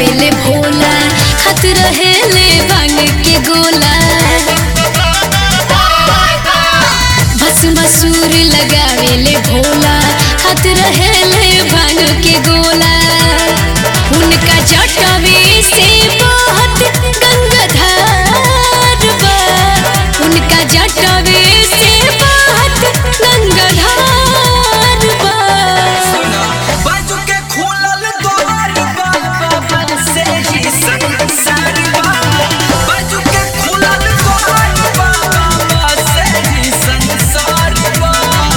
लगावेले भोला खत रहेले भांग के गोला भस्म सूर लगावेले भोला खत रहेले भांग के गोला उनका जटवे से बहुत गंगाधार बा उनका जटवे से बहुत गंगाधार बा बाजू के खुलल द्वार बा बाबा से ही संसार बा बाजू के खुलल द्वार बा बाबा से ही संसार बा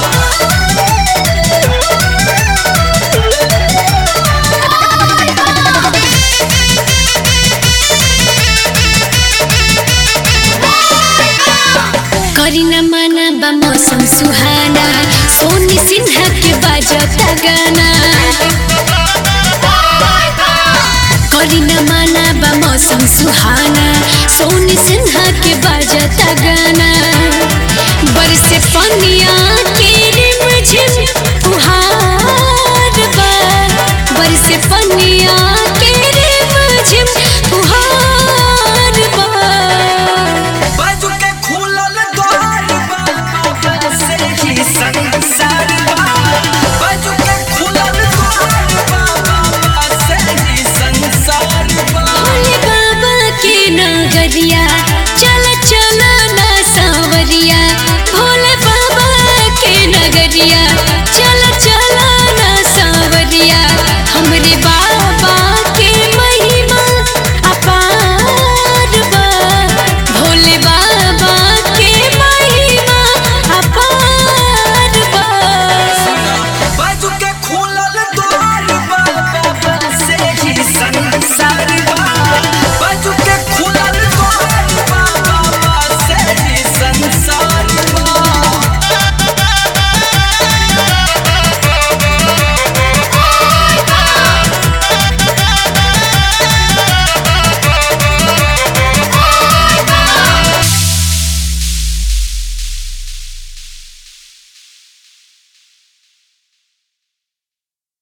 करीना माना बा मौसम सुहाना सोनी सिन्हा के बाजता गाना करीना माना बा मौसम सुहाना सोनी सिन्हा के बाजता गाना बरसे पनिया के रिमझिम फुहार बा बरसे पनिया के रिमझिम